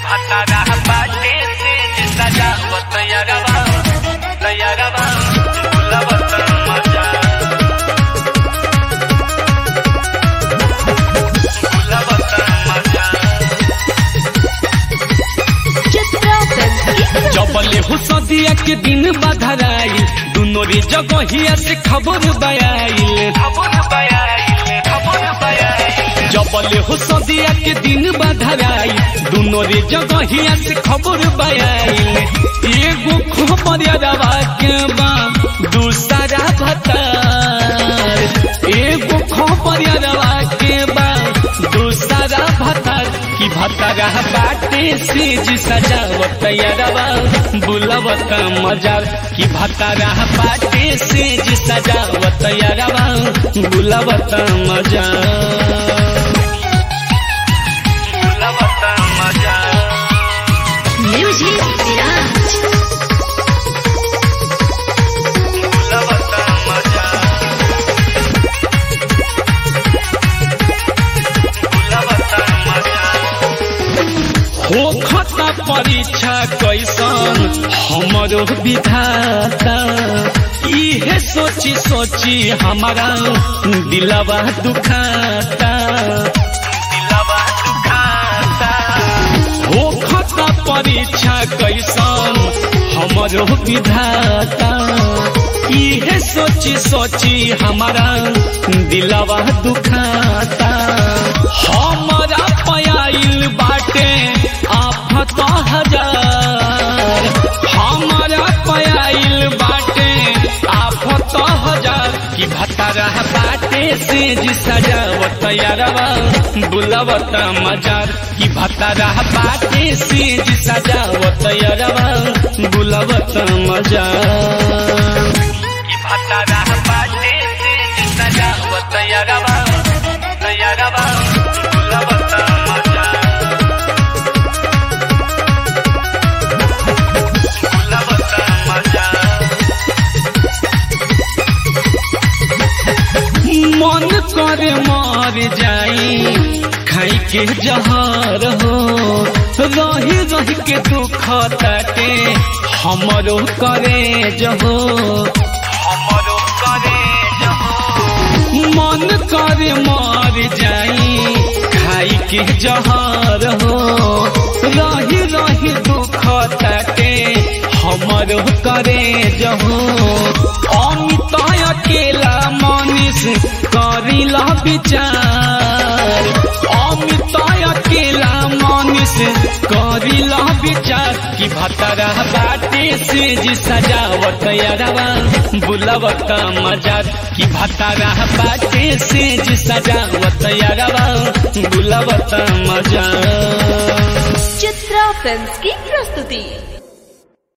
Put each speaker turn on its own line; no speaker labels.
भतारा बाटे से सजावत यारवा तैयारवा गुलाबत मजा गुलाबत मजा
चित्रा फिल्म
जबले हो सदिया के दिन बधराई दुनो रे जगहिया से खबर बयाइल
खबर बयाइल खबर बयाइल
जबले हो सदिया के दिन बधराई दुनो रे जगहिया से खबर बयाइल एगो खबर रवा के बा दूसरा भतार एगो खबर रवा के बा दूसरा भतार की भतारा बाटे से जी सजावत यारवा बुलवत मजार की भतारा बाटे से जी सजावत यारवा बुलवत मजार
गुलाबत मजा
म्यूजिक विराज
गुलाबत मजा गुलाबत मजा
हो खता परीक्षा कैसन हमरो विधाता इहे सोची सोची हमारा दिलवा दुखाता
दिलवा दुखाता
हो खता परीक्षा कैसन हमरो विधाता इहे सोची सोची हमारा दिलवा दुखाता हमारा पयाइल बाटे आफत हजार हमारा पयाइल बाटे आफत हजार की भतारा बाटे से जी सजावत यारवा बुलवत मजार की भतारा बाटे से जी सजावत यारवा बुलवत मजार
की भतारा बाटे से सजावत यारवा यारवा गुलाबत मजा गुलाबत मजा
मन करे मार जाई खाई के जहर हो रही रही के दुख ताटे हमरो करे जहो
हमरो करे जहो
मन करे मार जाई खाई के जहर हो रही रही दुख ताटे हमरो करे जहो अमित अकेला मनीष करिला विचार अमित अकेला मनीष करिला विचार की भतरा बाटे से जी सजावत यारवा बुलवत मजार की भतरा बाटे से जी सजावत यारवा बुलवत मजार
चित्रा फिल्म की प्रस्तुति